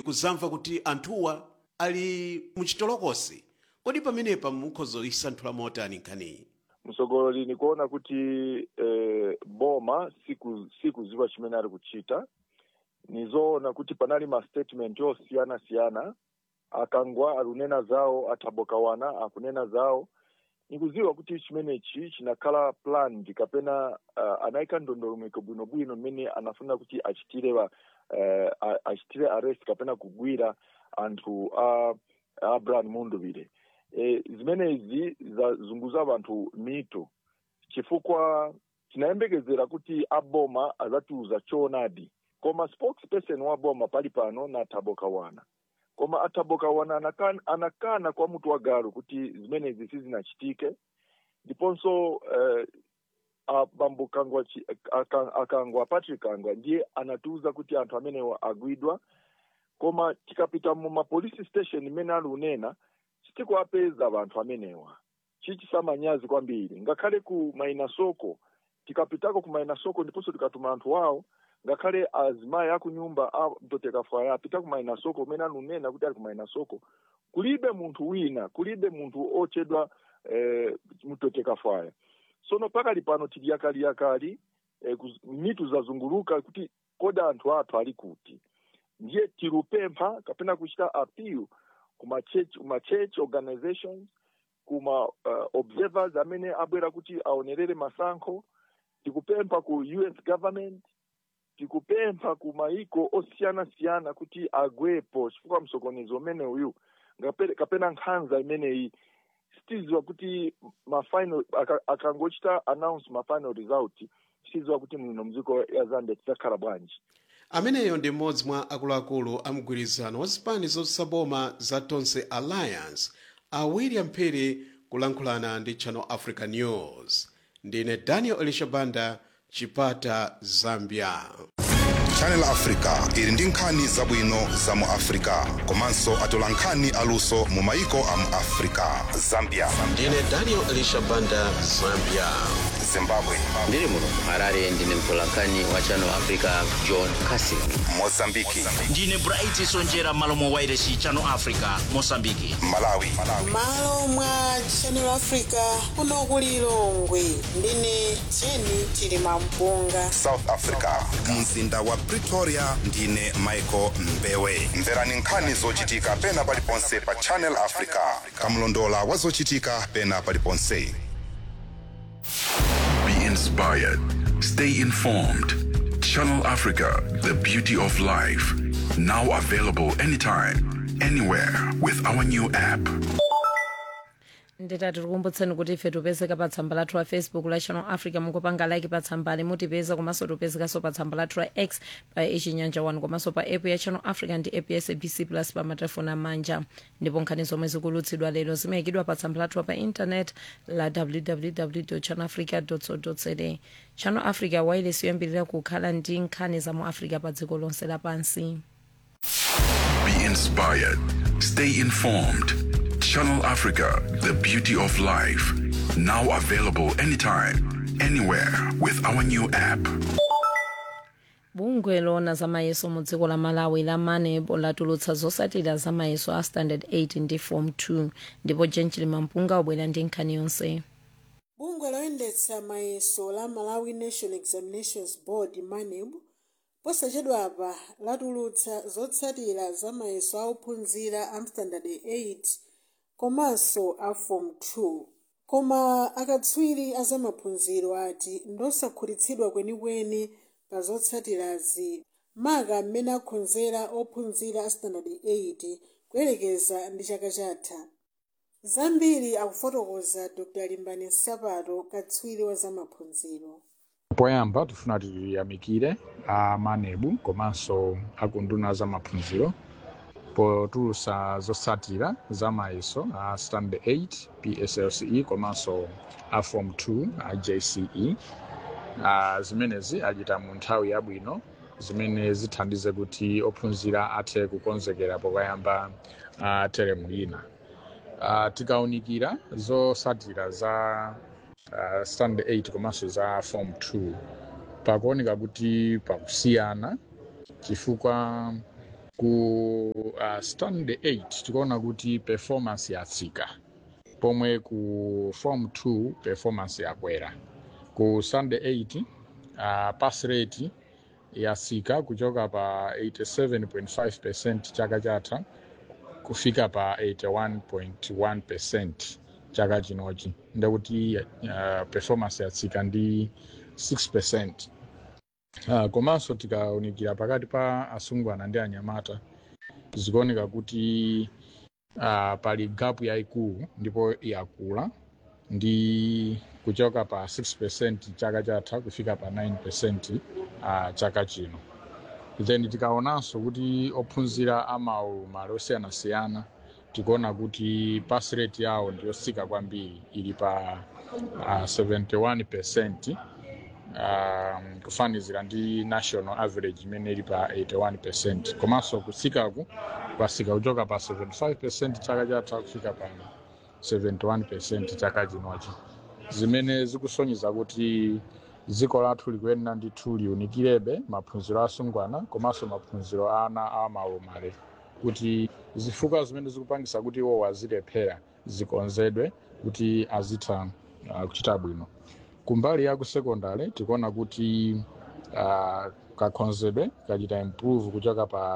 ndikuzamva kuti anthuwa ali muchitolokosi kodi pamenepa mukhozoisanthula motani nkhaniyi msogololi nikuona kuti eh, boma siku sikuziva chimene ali kuchita nizoona kuti panali ma statement osiyana siyana akangwa akunena zawo athabokawana akunena zawo nikuziwa kuti chimenechi chinakhala planned kapena uh, anayika ndondomeko bwinobwino mmene anafuna kuti achitire wa, uh, achitire arrest kapena kugwira anthu a abraham munduvire e, zimenezi zazunguza vanthu mito chifukwa tinayembekezera kuti aboma azatiuza choonadi koma spokesperson wa boma pali pano na thabokawana koma athabokawana anakana, anakana kwa mutu wa galu kuti zimenezi sizinachitike ndiponso eh, bambo kangwa akangwa patrick kangwa ndiye anatiuza kuti anthu amenewa agwidwa koma tikapita mu mapolice station imene ali unena sitikuapeza vanthu amenewa chichisamanyazi kwambiri ngakhale ku mainasoko tikapitako ku mainasoko ndiponso tikatuma anthu wawo ngakhale azimayi akunyumba a mtotekafwaya apita ku mainasoko umene anunena kuti ali ku mainasoko kulibe munthu wina kulibe munthu otchedwa eh, mtotekafwaya sono pakali pano tili yakali yakali eh, mitu zazunguluka kuti kodi anthu athu ali kuti ndiye tirupempha kapena kuchita appeal kuma church, kuma church organizations kuma uh, observers amene abwera kuti aonerere masankho tikupempha ku us government tikupempha ku maiko osiyana-siyana kuti agwepo chifukwa msokonezo umene uyu kapena nkhanza imeneyi sitiziwa kuti mafinal akangochita announce mafinal result sitiziwa kuti muno mdziko ya zambia tidzakhala bwanji ameneyo ndi mmodzi mwa akuluakulu a mgwirizano wa zipani zosaboma za tonse alliance a william phiri kulankhulana ndi channel africa news ndine daniel elishabanda chipata zambia channel africa ili ndi nkhani zabwino za mu africa komanso atola nkhani aluso mu maiko a mu africa zambia ndine daniel elishabanda zambia zimbabwe ndiri muno harare ndine mtolankhani wa channel africa john casin mozambiki ndine bright sonjera malo mwa wairesi channel africa mosambiki malawi malo mwa channel africa kuno ku lilongwe ndine jeni chilima mpunga south africa mzinda wa pretoria ndine michael mbewe mverani nkhani zochitika pena paliponse pa channel africa kamlondola wa zochitika pena paliponse Be inspired. Stay informed. Channel Africa, the beauty of life. Now available anytime, anywhere with our new app. nditati tikumbutseni kuti ife tipezeka pa tsamba lathu la facebook la channel africa mungopanga like pa tsambali mutipeza komanso tipezekanso pa tsamba lathu la x pa ichinyanja 1 komanso pa app ya channel africa ndi app ya sabc plus pa matelefoni amanja ndipo nkhani zomwe zikulutsidwa lero zimayikidwa pa tsamba lathu pa intanet la www channel africa co za channel africa wireless yoyambirira kukhala ndi nkhani za mu africa pa dziko lonse lapansi Be inspired. Stay informed. Channel Africa, the beauty of life. Now available anytime, anywhere with our new app. bungwe lona zamayeso mu dziko la malawi la manebo latulutsa zotsatira zamayeso a standard 8 ndi form 2 ndipo jenchili mampunga wabwera ndi nkhani yonse bungwe loyendetsa mayeso la malawi national examinations board maneb posachedwa apa latulutsa zotsatira za mayeso a ophunzira a standard 8 komanso a form 2 koma akatswiri a zamaphunziro ati ndosakhutitsidwa kwenikweni pa zotsatirazi maka mmene akhonzera ophunzira a standard 8 kuyelekeza ndi chaka chatha zambiri akufotokoza dr limbani sapato katswiri wa zamaphunziro poyamba tifuna tiyamikire a manebu komanso akunduna za maphunziro potulutsa zotsatira za mayeso a standard 8 pslce komanso a form 2 a jce uh, zimenezi achita mu nthawi yabwino zimene zithandize kuti ophunzira athe kukonzekera pokayamba uh, teremu ina uh, tikaunikira zotsatira za uh, standard 8 komanso za form 2 pakuoneka kuti pakusiyana chifukwa ku uh, standard 8 tikuona kuti performance yatsika pomwe ku form 2 performance yakwera ku standard 8 uh, pass rate yatsika kuchoka pa 87.5 chaka chatha kufika pa 81.1 chaka chinochi ndekuti uh, performance yatsika ndi 6 uh, komanso tikaunikira pakati pa asungwana ndi anyamata zikuoneka kuti uh, pali gapu yayikulu ndipo yakula ndi kuchoka pa 6 chaka chatha kufika pa 9 uh, chaka chino then tikaonanso kuti ophunzira amawu malo osiyanasiyana tikuona kuti pass rate yawo ndiyotsika kwambiri ili pa uh, 71 um, kufanizira ndi national average imene ili pa 81 komanso kutsikaku kwatsika kuchoka pa 75 chaka chatha kufika pa 71 chaka chinochi zimene zikusonyeza kuti dziko lathu likuyenera ndithu liunikirebe maphunziro asungwana komanso maphunziro a ana amaumale kuti zifukwa zimene zikupangisa kuti iwo azilephera zikonzedwe kuti azitha uh, kuchita bwino kumbali ya kusekondari tikuona kuti uh, kakhonzedwe kachita improve kuchoka pa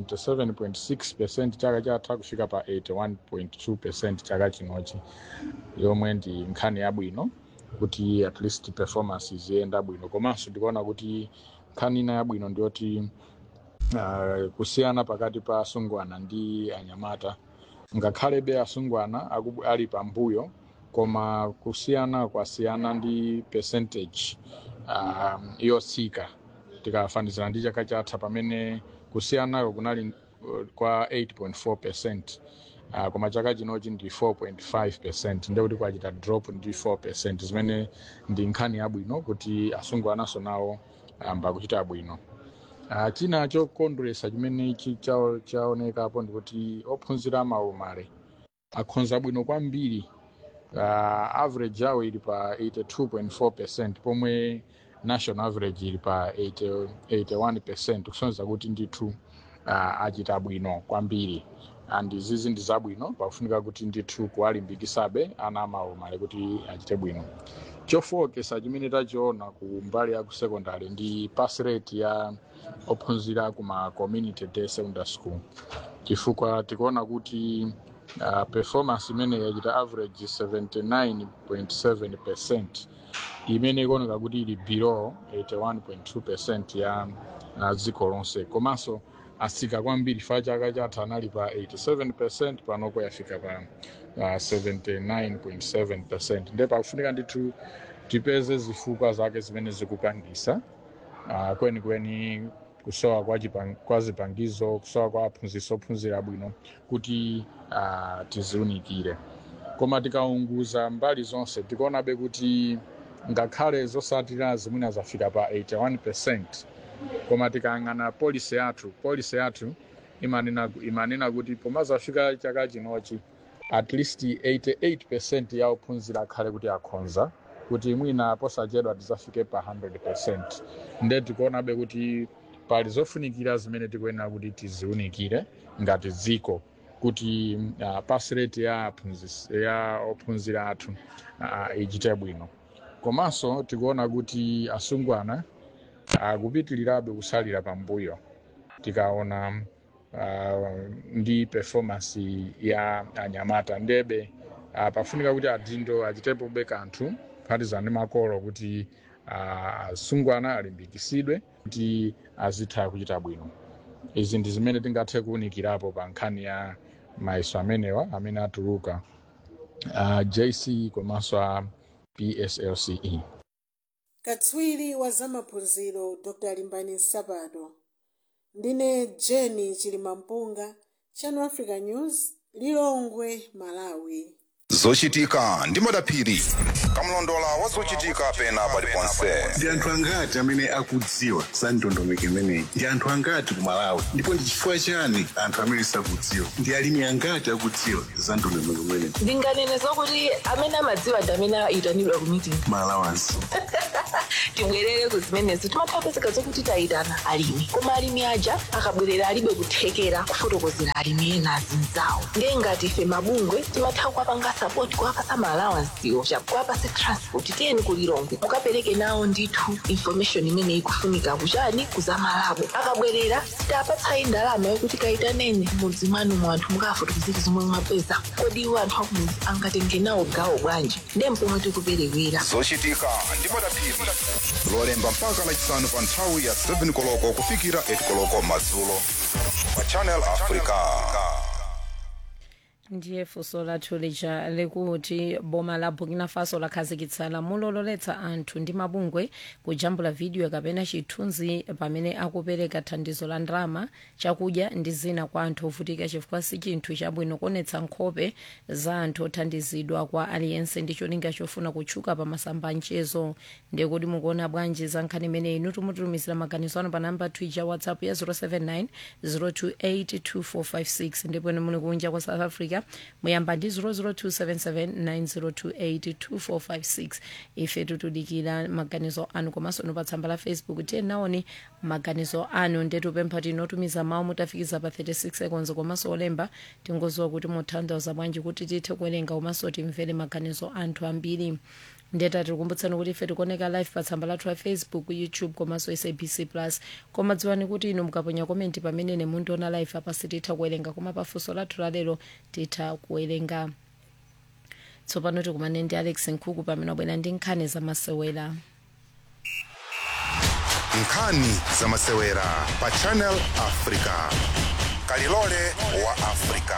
77.6 chaka chatha kufika pa 81.2 chaka chinochi yomwe ndi nkhani yabwino kuti at least performance ziyenda bwino komanso ndikuona kuti nkhani ina yabwino ndiyoti uh, kusiyana pakati pa asungwana ndi anyamata ngakhalebe asungwana aku- ali pambuyo koma kusiyana kwasiyana ndi percentage um, yotsika tikafanizira ndi chaka chatha pamene kusiyanako kunali uh, kwa 8.4 percent uh, koma chaka chinochi ndi 4.5 percent ndekuti kwachita drop ndi 4 percent zimene ndi nkhani yabwino kuti asungwananso nawo amba kuchita bwino uh, china chokondweresa chimene ichi chao- chaonekapo ndikuti ophunzira amaumale akhonza bwino kwambiri uh, average yawo ili pa 82.4 percent pomwe national average ili pa 80 81 percent kusonyeza kuti ndithu uh, achita bwino kwambiri and izizi ndi zabwino pakufunika kuti ndithu kuwalimbikisabe ana amaumale kuti achite bwino chofokesa chimene tachiona ku mbali ya ku secondary ndi pass rate ya ophunzira kuma community day secondary school chifukwa tikuona kuti uh, performance imene yachita average 79.7 percent imene ikuoneka kuti ili below 81.2 percent ya uh, dziko lonse komanso atsika kwambiri fa chaka chatha anali pa 87 percent panopo yafika pa uh, 79.7 percent nde pakufunika ndithu tipeze zifukwa zake zimene zikupangisa uh, kwenikweni kusowa kwa, chipang- kwa zipangizo kusowa kwa aphunzitsi ophunzira bwino kuti uh, tiziunikire koma tikaunguza mbali zonse tikuonabe kuti ngakhale zosatira zimwina zafika pa 81 percent koma tikayang'ana polisi yathu polisi yathu imanena, imanena kuti poma zafika chaka chinochi at least 88 percent ya ophunzira akhale kuti akhonza kuti mwina posachedwa tizafike pa 100 percent nde tikuonabe kuti pali zofunikira zimene tikuyenera kuti tiziunikire ngati dziko kuti uh, pass rate ya, aphunzis- ya ophunzira athu uh, ichite bwino komanso tikuona kuti asungwana akupitirirabe kusalira pambuyo tikaona uh, ndi performance ya anyamata ndebe uh, pafunika kuti adindo achitepobe kanthu kuphatizana ndi makolo kuti uh, asungwana alimbikisidwe kuti azitha kuchita bwino izi ndi zimene tingathe kuwunikirapo pa nkhani ya mayeso amenewa amene atuluka uh, jc komanso a pslce katswiri wa zamaphunziro dr limbani nsapato ndine jeni chilimampunga channel africa news lilongwe malawi zochitika ndi madaphiri kamlondola wa zochitika pena paliponse ndi anthu angati amene akudziwa za ndondomeko imeneyi ndi anthu angati ku malawi ndipo ndi chifukwa chani anthu amene sakudziwa ndi alimi angati akudziwa za ndondomeko imeneyi ndinganene zokuti amene amadziwa ndi amene ayitanidwa ku meeting malawansi tibwerere ku zimenezo timathapezeka zokuti tayitana alimi koma alimi aja akabwerera alibe kuthekera kufotokozera alimi ena azinzawo ndiye ngati ife mabungwe timatha kuwapanga sapoti kuwapasa maalawansiwo kuwapasa transport tiyeni kulilongwe mukapereke nawo ndithu information imene ikufunika kuchani kuzamalabo akabwerera sitapatsayi ndalama yokuti kayitaneni mudzi mwanu mu anthu mukafotokozera zomwe mwapeza kodi iwo anthu akumudzi angatenge nawo gawo bwanji ndiye mpomwe tikuperewera zochitika ndi madaphiri lolemba mpaka lachisanu pa nthawi ya 7 koloko kufikira 8 koloko madzulo pa channel africa ndiye funso lathu lija likuti boma la burkina faso lakhazikitsa lamulo loletsa anthu ndi mabungwe kujambula vidiyo kapena chithunzi pamene akupereka thandizo la ndalama chakudya ndi zina kwa anthu ovutika chifukwa si chinthu chabwino kuonetsa nkhope za anthu othandizidwa kwa aliyense ndi cholinga chofuna kutchuka pa masamba a mchezo ndiye kuti mukuona bwanji za nkhani imeneyi inu tumutumizira maganizo anu pa namba twitter whatsapp ya 079 028 2456 ndipo inu muli kunja kwa south africa muyamba ndi 0027790282456 ife tutudikira maganizo anu komanso inu pa tsamba la facebook tiye naoni maganizo anu ndetupempha tinotumiza mawu mutafikiza pa 36 seconds komanso olemba tingoziwa kuti muthandauza bwanji kuti tithe kuwerenga komanso timvere maganizo anthu ambiri ndeta tikukumbutsani kuti ife tikuoneka live pa tsamba lathu la facebook youtube komanso sabc plus koma dziwani kuti inu mukaponya komenti pamene ine mundiona live apa sititha kuwerenga koma pafunso lathu lalero titha kuwerenga tsopano tikumane ndi alex nkhuku pamene wabwera ndi nkhani zamasewera nkhani zamasewera pa channel africa kalilole wa africa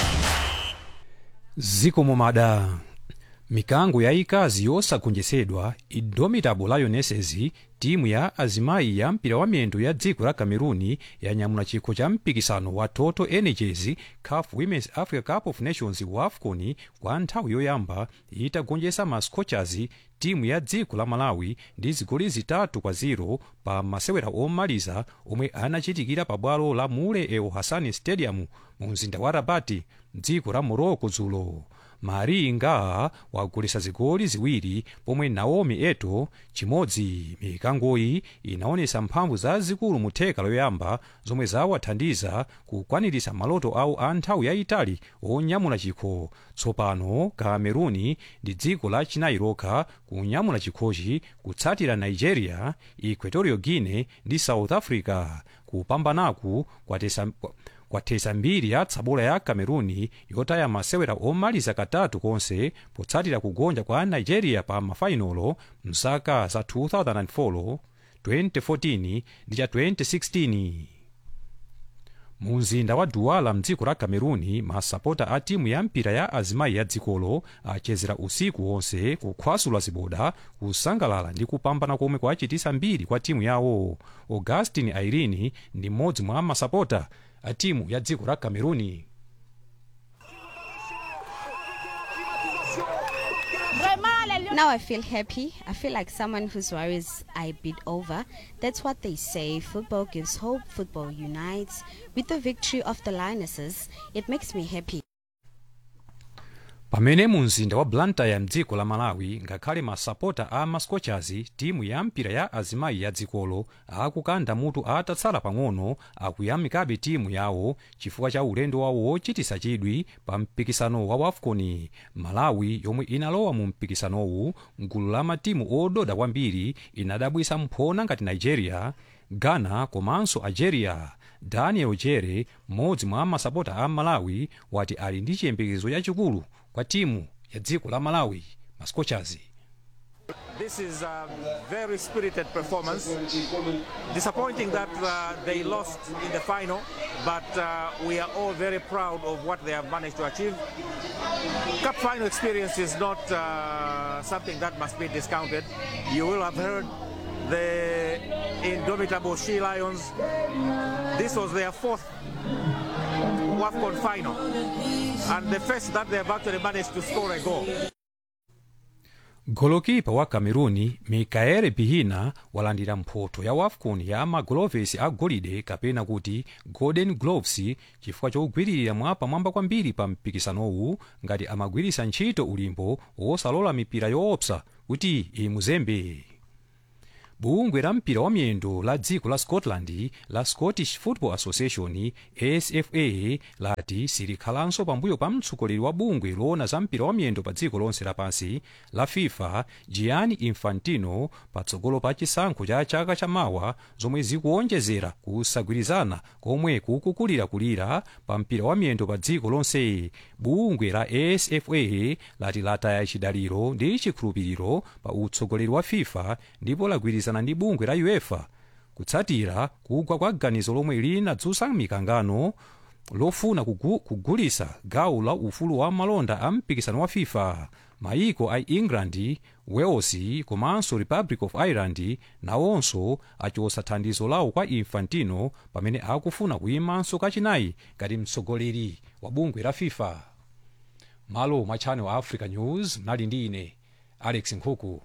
zikomo mada mikango yayikazi yosagonjetsedwa indomitable lionesses timu ya azimayi ya mpira wa miyendo ya dziko la cameruni yanyamula chikho cha mpikisano wa total energies caf women's africa cup of nations wafcon kwa nthawi yoyamba itagonjetsa ma scorchers timu ya dziko la malawi ndi zigoli zitatu kwa 0 pa masewera omaliza omwe anachitikira pa bwalo la mule el hassan stadium mu mzinda wa rabati dziko la morocco dzulo mari nga wagolesa zigoli ziwiri pomwe naomi eto chimodzi mikangoyi inaonesa mphamvu zazikulu mu theka loyamba zomwe zawathandiza kukwaniritsa maloto awo a nthawi yayitali onyamula chikho tsopano kameruni ndi dziko la chinayi lokha kunyamula chikhochi kutsatira nigeria equatorial guinea ndi south africa kupambanaku kwatesa kwathesa mbiri ya tsabola ya cameruni yotaya masewera omaliza katatu konse potsatira kugonja kwa nigeria pa mafainolo mzaka za 2004 2014 ndi cha 2016 mu mzinda wa duwala mdziko la cameruni masapota a timu ya mpira ya azimayi ya dzikolo achezera usiku wonse kukhwasula ziboda kusangalala ndi kupambana komwe kwachitisa mbiri kwa timu yawo augustin airini ndi mmodzi mwa masapota a timu ya dziko la cameruni Now I feel happy. I feel like someone whose worries are a bit over. That's what they say. Football gives hope, football unites. With the victory of the Lionesses, it makes me happy. pamene mu mzinda wa blantyre mdziko la malawi ngakhale masapota a mascorchers timu ya mpira ya azimayi ya dzikolo akukanda mutu atatsala pang'ono akuyamikabe timu yawo chifukwa cha ulendo wawo wochitisa chidwi pa mpikisano wa wafcon malawi yomwe inalowa mu mpikisanowu mgulu la matimu ododa kwambiri inadabwisa mphona ngati nigeria ghana komanso algeria daniel jere mmodzi mwa masapota a malawi wati ali ndi chiyembekezo chachikulu kwa timu ya dziko la malawi mascorchers This is a very spirited performance. Disappointing that uh, they lost in the final, but uh, we are all very proud of what they have managed to achieve. Cup final experience is not uh, something that must be discounted. You will have heard the indomitable She Lions. This was their fourth AFCON final. And the first that they have actually managed to score a goal. golokipa wa cameruni mikael pihina walandira mphoto ya wafcon ya magolovesi a golide kapena kuti golden gloves chifukwa chogwiririra mwapamwamba kwambiri pa mpikisanowu ngati amagwiritsa ntchito ulimbo wosalola mipira yoopsa kuti imuzembe bungwe la mpira wa miyendo la dziko la scotland la scottish football association sfa lati silikhalanso pambuyo pa mtsogoleri wa bungwe loona za mpira wa miyendo pa dziko lonse lapansi la fifa gianni infantino patsogolo pa chisankho cha chaka chamawa zomwe zikuonjezera kusagwirizana komwe kukukulirakulira pa mpira wa miyendo pa dziko lonse bungwe la sfa lati lataya chidaliro ndi chikhulupiriro pa utsogoleri wa fifa ndipo lagwirizana ndi bungwe la uefa kutsatira kugwa kwa ganizo lomwe linadzutsa mikangano lofuna kugu, kugulisa gawo la ufulu wa malonda a mpikisano wa fifa maiko a england wales komanso republic of ireland nawonso achotsa thandizo lawo kwa infantino pamene akufuna kuyimanso kachinayi ngati mtsogoleri wa bungwe la fifa malo mwa channel africa news mnali ndi ine alex nkhuku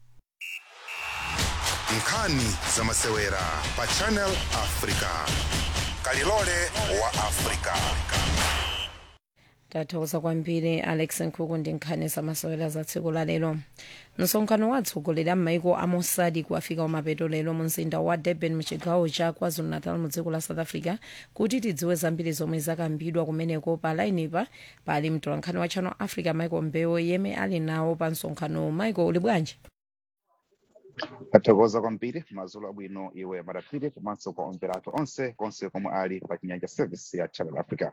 nkhani za masewera pa channel africa kalilole wa africa tathokoza kwambiri alex nkhuku ndi nkhani zamasewera za tsiku la lero msonkhano wa atsogoleri a m'maiko a mosadi wafika kumapeto lero mu mzinda wa durban muchigawo cha kwazulu-natal mu dziko la south africa kuti tidziwe zambiri zomwe zakambidwa kumeneko pa lainipa pali mtolankhani wa channel africa michael mbewe yemwe ali nawo pa msonkhano michael uli bwanji tathokoza kwambiri madzulo abwino iwe madaphiri komanso kwa omverato onse konse komwe ali pa chinyanja service ya channel africa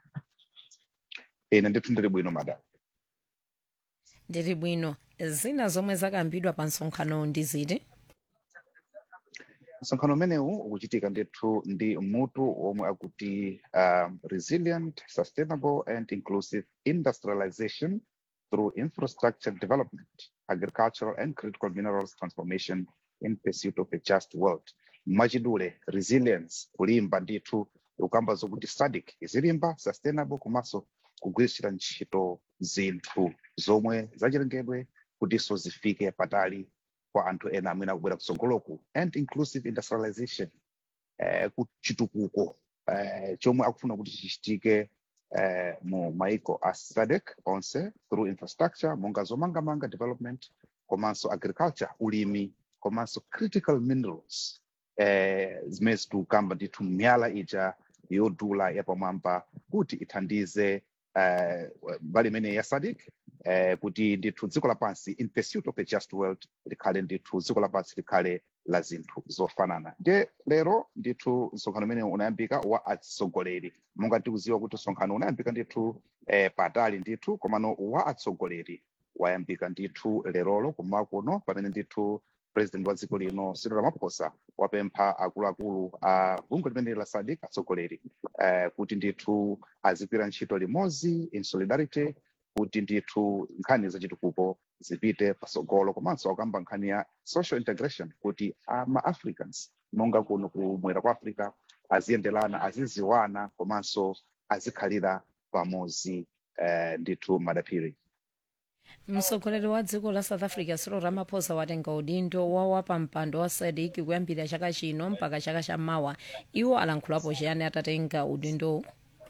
ine ndithu ndili bwino mada ndili bwino zina zomwe zakambidwa pa msonkhano ndi ziti msonkhano umenewu ukuchitika ndithu ndi mutu womwe akuti um, resilient sustainable and inclusive industrialization through infrastructure development agricultural and critical minerals transformation in pursuit of a just world mwachidule resilience kulimba ndithu ukamba zokuti SADC izilimba sustainable komanso kugwiritsira ntchito zinthu zomwe zachilengedwe kutinso zifike patali kwa anthu ena amene akubwera kutsogoloku and inclusive industrialization eh, kuchitukuko eh, chomwe akufuna kuti chichitike eh, mu maiko a SADC onse through infrastructure monga zomangamanga development komanso agriculture ulimi komanso critical minerals eh, zimene zitukamba ndithu miyala ija yodula yapamwamba kuti ithandize eh, mbali imene ya SADC eh, kuti ndithu dziko lapansi in pursuit of a just world likhale ndithu dziko lapansi likhale la zinthu zofanana ndiye lero ndithu msonkhano umene unayambika wa atsogoleri monga tikuziwa kuti msonkhano unayambika ndithu eh, patali ndithu komano wa atsogoleri wayambika ndithu lerolo kummawa kuno pamene ndithu president wa dziko lino Cyril Ramaphosa wapempha akuluakulu a bungwe limene la SADC atsogoleri eh, kuti ndithu azigwira ntchito limodzi in solidarity kuti ndithu nkhani zachitukuko zipite pasogolo komanso akamba nkhani ya social integration kuti ama-africans monga kuno kumwera kwa africa aziyendelana aziziwana komanso azikhalira pamodzi eh, ndithu madaphiri mtsogoleri wa dziko la south africa cyril ramaphosa watenga udindo wawa pa mpando wa sadc kuyambira chaka chino mpaka chaka chammawa iwo alankhulapo chiyani atatenga udindowu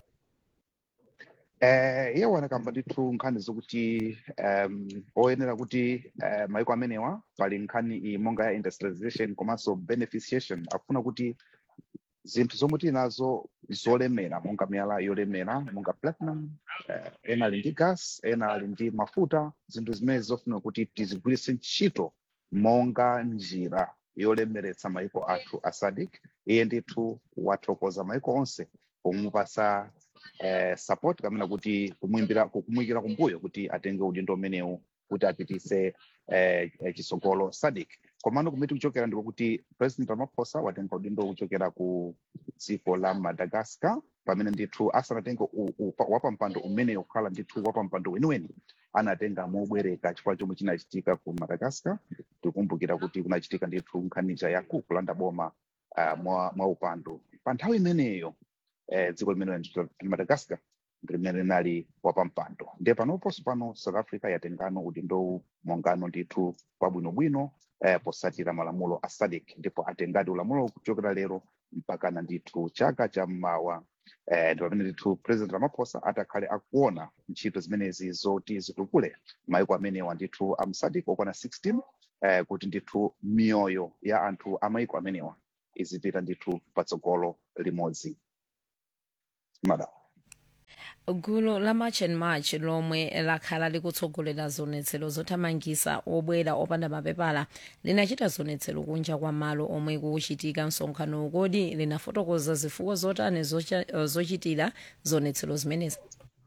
eh iye wanakamba ndithu nkhani zokuti um, oyenera kuti uh, maiko amenewa pali nkhani iyi monga ya industrialization komanso beneficiation akufuna kuti zinthu zomwe tili nazo zolemera monga miyala yolemera monga platinum uh, ena ali ndi gas ena ali ndi mafuta zinthu zimene zofuna kuti tizigwiritse ntchito monga njira yolemeretsa maiko athu a SADC iye ndithu wathokoza maiko onse pomupasa eh, support kamena kuti kumwimbira kumuyikira kumbuyo kuti atenge udindo umenewu kuti apitise eh, eh, chisogolo SADC komano kumene kuchokera ndiko kuti president ramaphosa watenga udindo kuchokera ku dziko la madagascar pamene ndithu asanatenge wapampando umenewu kukhala ndithu wapampando weniweni anatenga mobwereka chifukwa chomwe chinachitika ku madagascar tikumbukira kuti kunachitika ndithu nkhanija ya ku kulanda boma uh, mwa, mwa upando pa nthawi imeneyo eh, dziko limene la madagascar limene linali wapampando ndiye panoponso pano south africa yatengano udindo mongano ndithu kwabwinobwino eh, posatira malamulo a sadc ndipo atengadi ulamulo kuchokera lero mpakana ndithu chaka cha mmawa eh, ndipo pamene ndithu president ramaphosa atakhale akuona ntchito zimenezi zoti zitukule maiko amenewa ndithu a msadc okwana 16 eh, kuti ndithu miyoyo ya anthu a maiko amenewa izipita ndithu patsogolo limodzi madam gulu la march and march lomwe lakhala likutsogolera zonetsero zothamangisa obwera opanda mapepala linachita zonetsero kunja kwa malo omwe kuchitika msonkhano kodi linafotokoza zifukwa zotani zocha- zochitira zonetsero zimenezi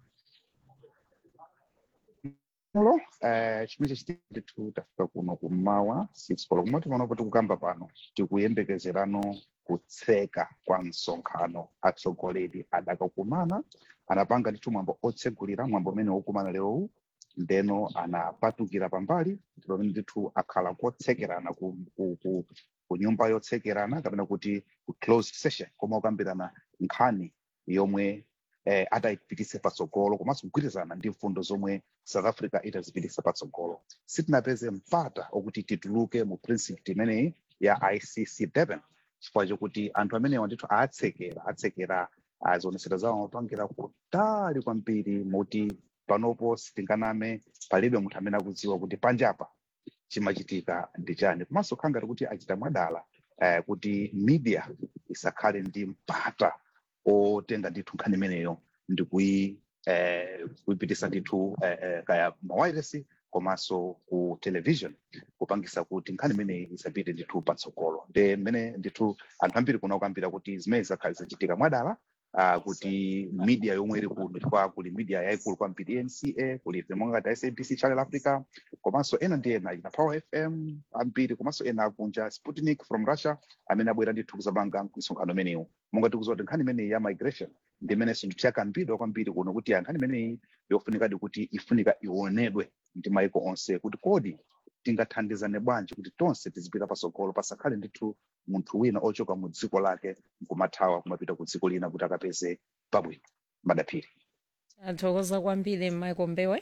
lo eh, chimene chachitika ndithu tafika kuno kummawa 6 koloko kumati panopo tikukamba pano tikuyembekezerano kutseka kwa msonkhano atsogoleri adakakumana anapanga ndithu mwambo otsegulira mwambo umene wokumana lerowu ndeno anapatukira pambali ndipo pamene ndithu akhala kotsekerana ku, ku, ku, ku nyumba yotsekerana kapena kuti ku closed session koma okambirana nkhani yomwe eh, atayipitise patsogolo komanso kugwirizana ndi mfundo zomwe south africa itazipitisa patsogolo sitinapeze mpata okuti tituluke mu principle imeneyi ya icc durban chifukwa chokuti anthu amenewa ndithu atsekera atsekera azionesera zawo amapangira kutali kwambiri moti panopo sitinganame palibe munthu amene akudziwa kuti panjapa chimachitika ndi chani komanso khanga kuti achita mwadala eh, kuti media isakhale ndi mpata otenga ndithu nkhani imeneyo ndi kuyi eh, kuyipitisa ndithu eh, eh, kaya mawiresi komanso ku television kupangisa kuti nkhani imeneyi isapite ndithu patsogolo nde mmene ndithu anthu ambiri kuna kukambira kuti zimene zizakhale zichitika mwadala uh, kuti media yomwe iri kuno chifukwa kuli media yayikulu kwambiri nca kuli monga ngati sabc channel africa komanso ena ndi ena ina power fm ambiri komanso ena akunja sputnik from russia amene abwera ndithu kuzapanga msonkhano umenewu monga tikuziwa kuti nkhani imeneyi ya migration ndi imene sinthu chakambidwa kwambiri kuno kuti ya nkhani imeneyi yofunikadi kuti ifunika ionedwe ndi maiko onse kuti kodi tingathandizane bwanji kuti tonse tizipita patsogolo pasakhale ndithu munthu wina ochoka mu dziko lake nkumathawa kumapita ku dziko lina kuti akapeze pabwino madaphiri athokoza kwambiri michael mbewe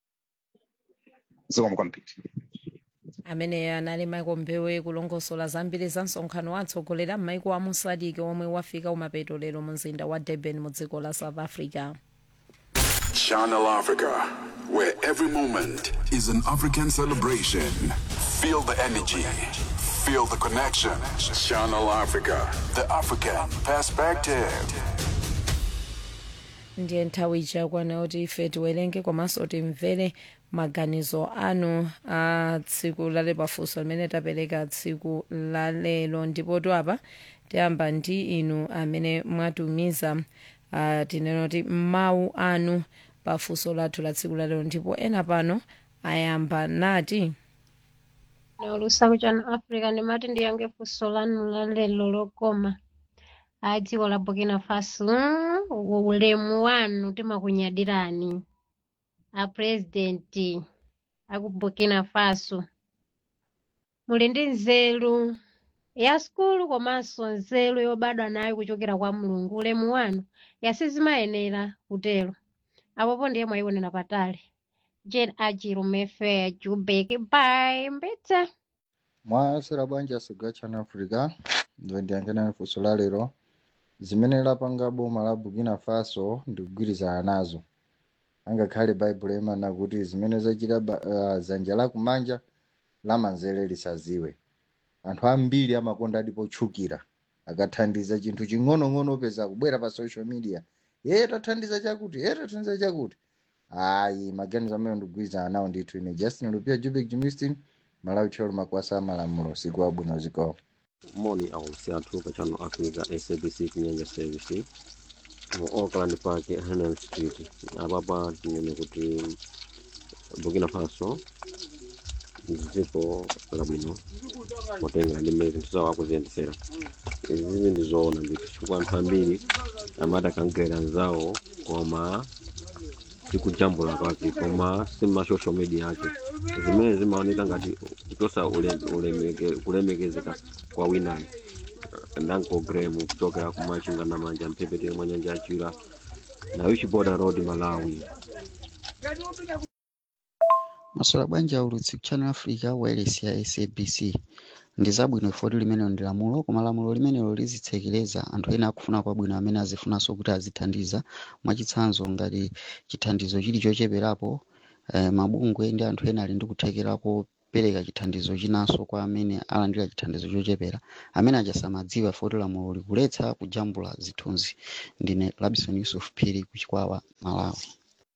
zikomo kwambiri amene anali michael mbewe kulongosola zambiri za msonkhano wa atsogoleri a maiko a musadiki omwe wafika kumapeto lero mu mzinda wa durban mu dziko la south africa Channel Africa, where every moment is an African celebration. Feel the energy, feel the connection. Channel Africa, the African perspective. ndiye nthawi ichakwana kuti ife tiwerenge komanso timvere maganizo anu a tsiku lale pafunso limene tapereka tsiku lalelo ndipo apa tiyamba ndi inu amene mwatumiza uh, tinena kuti mawu anu pafunso lathu la tsiku lalelo ndipo ena pano ayamba nati naulusa channel africa ndimati ndiyange funso lanu la lelo lokoma a dziko la burkina faso mm, ulemu wanu timakunyadirani a president aku burkina faso muli ndi nzeru ya sukulu komanso nzeru yobadwa nayo kuchokera kwa mulungu ulemu wanu yasizimayenera kutero apopo ndiye mwayionera patali jane ajirumefe jubeki bai mbitsa mwasera bwanji asiga channel africa ndo ndiyangena funso la lero zimene lapanga boma la burkina faso ndikugwirizana nazo angakhale baibulo imana kuti zimene zachita ba- uh, dzanja lakumanja lamanzere lisaziwe anthu ambiri amakonda adi potchukira akathandiza chinthu ching'onong'ono upeza kubwera pa social media ye tathandiza chakuti ye tathandiza chakuti ayi maganizo amene ndikugwirizana nawo ndithu ine justin lupia jubek jimistin malawi tcholo makwasa amalamulo siku wabwino zikomo moni aulusi athu pa channel africa sabc kunyanja service mu auckland park hanel street apapa tinene kuti burkina faso ndi dziko labwino potenga ndi mmene zinthu zawo akuziyendesera izi ndi zoona ndithu chifukwa anthu ambiri amati akankhera anzawo koma sikujambula kwake koma sima social media ake zimene zimaoneka ngati kuchosa ule- ulemeke- kulemekezeka kwa winayo nanko gremu kuchokera kumachinga na manja mphepete mwa nyanja ya chira na wichiboda road malawi masola bwanji aulutsi ku channel africa wireless ya sabc ndi zabwino ifoti limenelo ndi lamulo koma lamulo limenelo lizitsekereza anthu ena akufuna kwabwino amene azifunanso kuti azithandiza mwachitsanzo ngati chithandizo chili chocheperapo eh, mabungwe ndi anthu ena ali ndi kuthekera kopereka chithandizo chinanso kwa amene alandira chithandizo chochepera amene achasamadziwa ifoti lamulo likuletsa kujambula zithunzi ndine labison yusuf phiri ku chikwawa malawi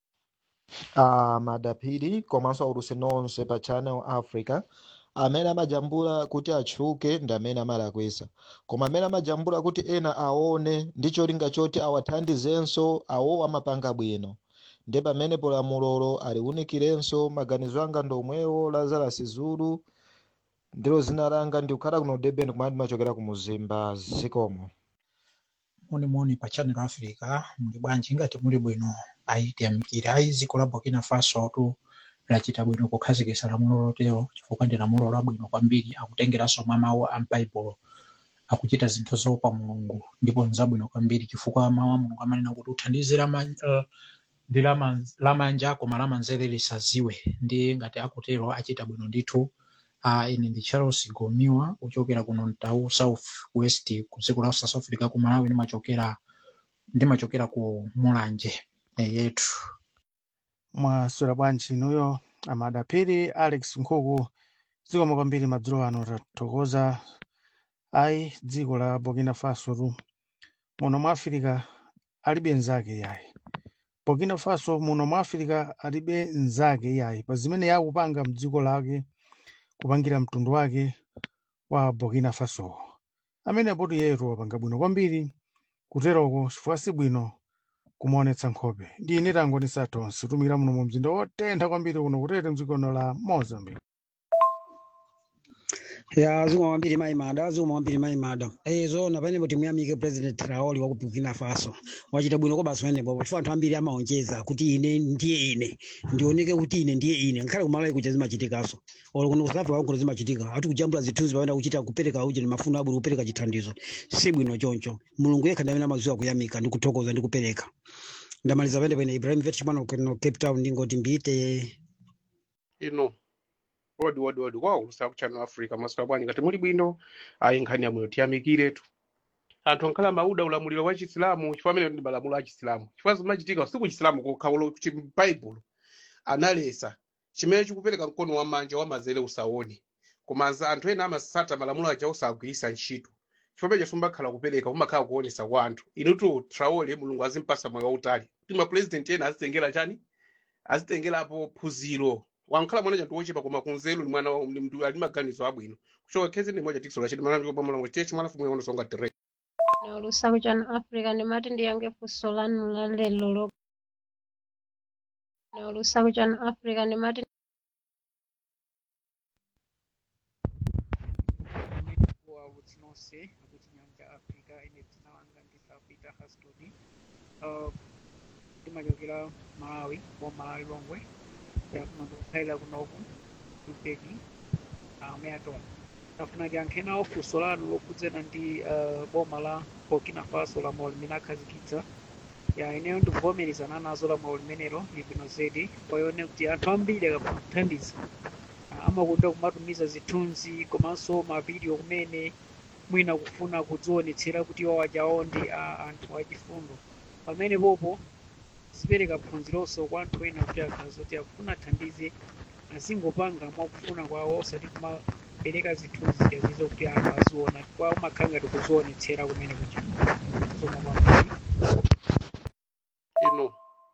uh, madapiri komanso aulutsi nonse pa channel africa amene amajambula kuti atchuke ndi amene amalakwisa koma amene amajambula kuti ena aone ndi cholinga choti awathandizenso awo amapanga bwino ndi pamene polamulolo aliwunikirenso maganizo anga ndomwewo lazarus zulu ndilo zina langa ndikukhala kuno durban kumene ndimachokera ku muzimba zikomo munimuni pa channel africa muli bwanji ngati muli bwino ayitiyamikira ayi dziko la burkina faso tu lachita bwino kukhazikitsa lamulo lotero chifukwa ndi lamulo labwino kwambiri akutengeranso mwa mawu a m'baibulo akuchita zinthu zoopa mulungu ndipo nzabwino kwambiri chifukwa mawu a mulungu amanena kuti uthandize lama- eh, ndi lama- lamanja koma lamanzere lisadziwe ndi ngati akutero achita bwino ndithu uh, ine ndi charles gomiwa kuchokera kuno mtau south west ku dziko la south africa ku malawi ndimachokera ndimachokera ku mulanje eh, yetu mwaswera bwanji inuyo amadapiri alex nkhuku zikomo kwambiri madzulo ano tathokoza ayi dziko la burkina faso tu muno mwa afirika alibe nzake yayi burkina faso muno mwa afirika alibe nzake yayi pa zimene yakupanga mdziko lake kupangira mtundu wake wa burkina faso amene apoto yetu wapanga bwino kwambiri kuteroko chifukwa si bwino kumaonetsa nkhope ndi ine tango ndisatonse tumira muno mu mzinda wotentha kwambiri kuno kutete mdzikono la mozambique ya zuma wambiri maimada zuma wambiri maimada eh zona panepo timuyamike president traoli wa ku burkina faso wachita bwino kobaso panepo chifukwa anthu ambiri amaonjeza kuti ine ndiye ine ndioneke kuti ine ndiye ine ngakhale kumalawi kuja zimachitikaso olo kuno kusafika kwakuno zimachitika ati kujambula zithunzi pamene kuchita kupereka uji ni mafuno abwino kupereka chithandizo si bwino choncho mulungu yekha ndi amene amadziwa kuyamika ndi kuthokoza ndi kupereka ndamaliza pene pene ibrahim vetchmano kuno cape town ndingoti mbite ino wodi wodi wodi kwaulusa ku channel africa maswera bwanji ngati muli bwino ayi nkhani yamwino tiyamikiretu anthu ankhala mauda ulamuliro wa chisilamu chifukwa amene ndi malamulo a chisilamu chifukwa zimachitika si ku chisilamu kokha ulo chi baibulo analesa chimene chikupereka mkono wa manja wa mazere usaone koma za anthu ena amasata malamulo aja osagwiritsa ntchito chifukwa peja sumbakhala kupereka umakhala kuonesa kwa anthu inutu traole mulungu azimpasa moyo wautali kuti mapurezidenti ena azitengera chani azitengerapo phunziro wankhala mwana chanthu wochepa koma kunzeru ni mwana wa- ni mndu ali maganizo abwino kuchoka khezi ndi moja tikisola chiti mwana ndipo mwana chechi mwana fumu yono songa tere naulusa kuchana africa ndimati ndiyange funso lanu la lero lo naulusa kuchana africa ndimati wautsi nonse akuchinyanja africa ine dzina langa ndisapita hastoni uh, ndimachokera malawi wa malawi lomwe yakuno ndikukhalira kunoku kupeki ameatola afuna tiyankhe nawo funso lanu lokhudzana ndi uh, boma la burkina faso lamulo limene akhazikitsa ya ineyo ndikuvomerezana nazo lamulo limenelo libwino zedi kwayone kuti anthu ambiri akafuna kuthandiza amakonda kumatumiza zithunzi komanso mavidiyo kumene mwina kufuna kudzionetsera kuti iwo ajawo ndi a anthu achifundo pamene popo zipereka phunzironso kwa anthu ena kuti akhala zoti akufuna athandize azingopanga mwakufuna kwawo osati kumapereka zithunzi ziyazizo kuti anthu aziona kwa umakhala ngati kuzionetsera kumene kuja zoma kwambiri ino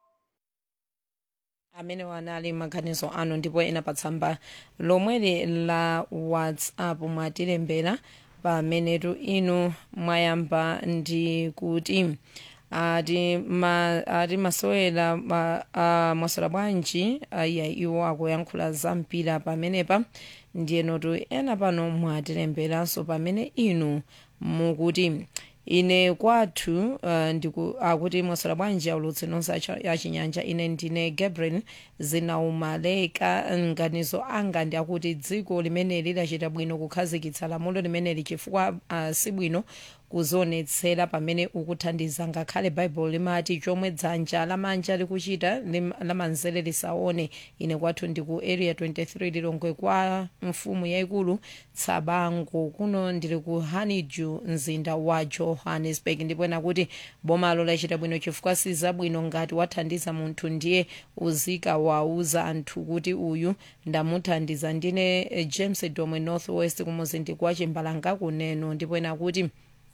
amene wanali maganizo anu ndipo ena pa tsamba lomweli la whatsapp mwatilembera pamenetu inu mwayamba ndi kuti ati ma, ati masewera ma, uh, mwasewera bwanji iya iwo akuyankhula za mpira pamenepa ndiyenotu ena pano mwatilemberanso pamene inu mukuti ine kwathu uh, ndiku akuti mwaswera bwanji aulutsi nonse acha- achinyanja ine ndine gabriel zinaumaleka nganizo anga ndi akuti dziko limeneli lachita bwino kukhazikitsa lamulo limeneli chifukwa uh, si bwino kuzionetsera pamene ukuthandiza ngakhale baibulo limati chomwe dzanja lamanja likuchita lim- lamanzere lisaone ine kwathu ndi ku area 23 lilongwe kwa mfumu yayikulu tsabango kuno ndili ku honeydew mzinda wa johannesburg ndipo ena kuti bomalo lachita bwino chifukwa si zabwino ngati wathandiza munthu ndiye uzika wauza anthu kuti uyu ndamuthandiza ndine eh, james domwe northwest kumuzinda kwa chimbalanga kuneno ndipo ena kuti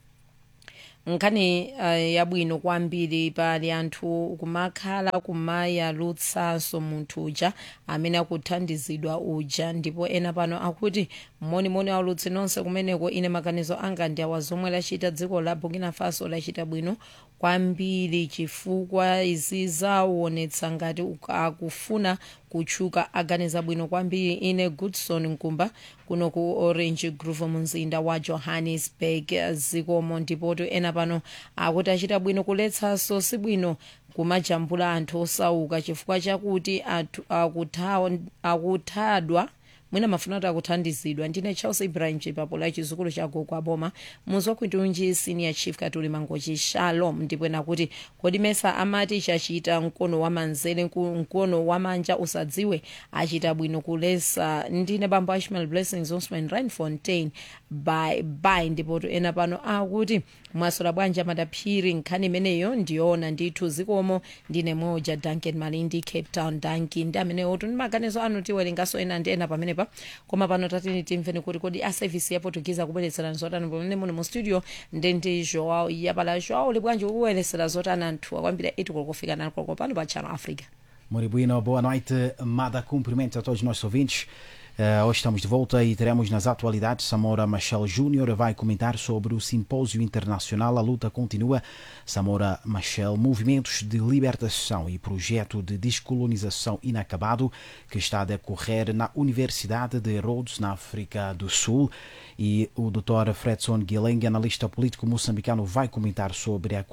nkhani uh, yabwino kwambiri pali anthu kumakhala kumayalutsanso munthu uja amene akuthandizidwa uja ndipo ena pano akuti monimoni aulutsi nonse kumeneko ine maganizo anga ndi awa zomwe lachita dziko la burkina faso lachita bwino kwambiri chifukwa izi zaonetsa ngati uk- akufuna kutchuka aganiza bwino kwambiri ine goodson nkumba kuno ku orange grove mumzinda wa johannesburg zikomo ndipoto ena pano akuti achita bwino kuletsanso si bwino kumajambula anthu osauka chifukwa chakuti athu- akuthawa- akuthadwa mwina mafuna kuti akuthandizidwa ndine charles ibrahim chipapula chizukulu cha gogo aboma muzi wakwitunji senior chief katuli mangochi shalom ndipo ena kuti kodi mesa amati chachita mkono wa manzere nku- mkono wa manja usadziwe achita bwino kulesa ndine bambo ashmal blessings osman reinfontein by by ndipo ena pano akuti mwasola bwanja madaphiri nkhani imeneyo ndiyoona ndithu zikomo ndine moja duncan malindi cape town duncan ndi amenewo tuni maganizo anu tiwerengaso ena ndi ena pamenepa koma pano tatini timveni kuti kodi a service ya portuguese akubweretserani zotani pamene muli mu studio ndi ndi joao yapala joao uli bwanji ukuweresera zotani anthu akwambira 8 kolokofika nani koloko pano pa channel africa Muito bueno, boa noite, Mada. Cumprimentos a todos os nossos ouvintes. Eh, hoje estamos de volta e teremos nas atualidades Samora Machel Júnior vai comentar sobre o Simpósio Internacional A Luta Continua. Samora Machel, Movimentos de Libertação e Projeto de Descolonização Inacabado, que está a decorrer na Universidade de Rhodes, na África do Sul. E o Dr. Fredson Guileng, analista político moçambicano, vai comentar sobre a